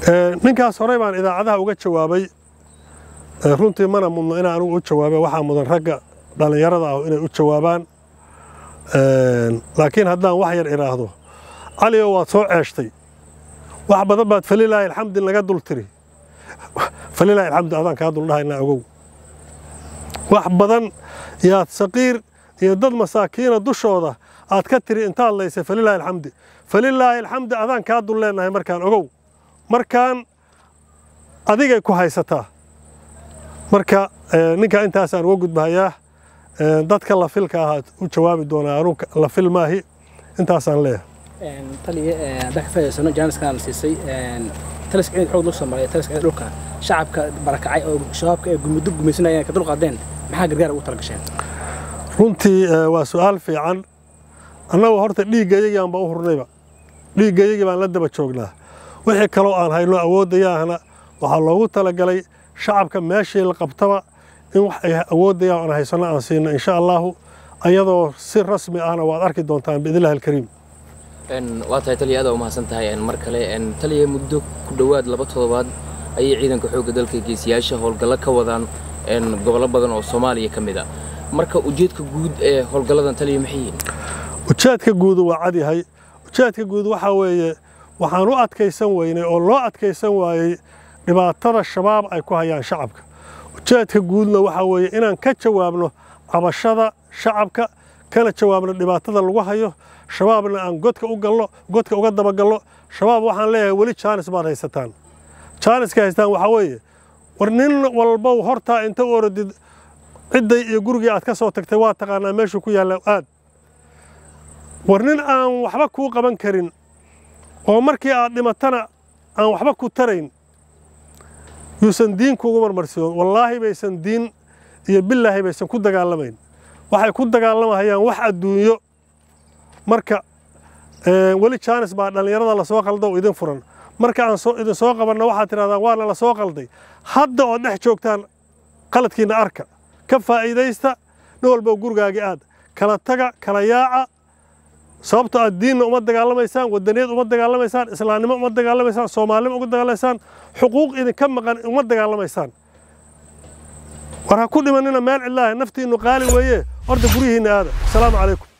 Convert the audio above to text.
ninkaas horey baan idaacadaha uga jawaabay runtii mana mudno inaan anugu u jawaabay waxaa mudan ragga dhallinyarada ah inay u jawaabaan laakiin haddaan wax yar idhaahdo caligo waad soo ceeshtay wax badan baad falilaahi alxamdi naga dul tiri falilaahi alxamdi adaan kaa duldhahaynaa ogow wax badan yaad saqiir iyo dad masaakiina dushooda aad ka tiri intaad laysay falilaahi alxamdi falilaahi alxamdi adaan kaa dul leennahay markaan ogow markaan adigay ku haysataa marka ninkaa intaasaan uga gudbahayaa dadka la filka ahaad u jawaabi doonaa anu la fil maahi intaasaan leeyahay taliya haddaan ka faa'iidaysano jaaniskan la siisay taliska ciidanka xoog lagu soo maray taliska ciidanka dhulka shacabka barakacay oo shabaabka ee gumuddo gumaysanayeen ka dulqaadeen maxaa gargaar ugu talagasheen runtii waa su'aal fiican annagu horta dhiiggayagii baan u hurnayba dhiiggayagii baan la daba joognaa wixii kaloo aan hayno awooddayaahna waxaa loogu talagalay shacabka meeshii la qabtaba in wax ay awoodayaan aan haysanno aan siino insha allaahu ayadoo si rasmi ahna waad arki doontaan biidnillahi alkariim waa tahay taliya aada u mahadsan tahay mar kale taliya muddo ku dhowaad laba toddobaad ayay ciidanka xoogga dalka geesiyaasha howlgallo ka wadaan gobollo badan oo soomaaliya ka mid a marka ujeedka guud ee howlgalladan taliya maxay yihiin ujeedka guudu waa cad yahay ujeedka guud waxaa weeye waxaan u adkaysan weynay oo loo adkaysan waayey dhibaatada shabaab ay ku hayaan shacabka ujeedka guudna waxaa weeye inaan ka jawaabno cabashada shacabka kana jawaabno dhibaatada lagu hayo shabaabna aan godka u galno godka uga dabagalno shabaab waxaan leeyahay weli jaanis baad haysataan jaaniska haystaan waxaa weeye war nin walbow hortaa inta u orodid cidday iyo gurigii aad ka soo tagtay waa taqaanaa meeshuu ku yaalla aad war nin aan waxba kuu qaban karin oo markii aad dhimatana aan waxba ku tarayn yuusan diin kuugu marmarsiyoon wallaahi baysan diin iyo bilaahi baysan ku dagaalamayn waxay ku dagaalamahayaan wax adduunyo marka weli jaanis baa dhallinyarada lasoo qalda oo idin furan marka aan idin soo qabanna waxaad tidhahdaan waana la soo qalday hadda ood dhex joogtaan qaladkiinna arka ka faa'iidaysta nin walbo gurigaagii aad kala taga kala yaaca sababto aad diinna uma dagaalamaysaan wadaniyad uma dagaalamaysaan islaamnimo uma dagaalamaysaan soomaalinimo uma dagaalamaysaan xuquuq idinka maqan uma dagaalamaysaan war ha ku dhimanina meel cidlaaha naftiinnu qaali weeye horta guryihiinna aada asalaamu calaykum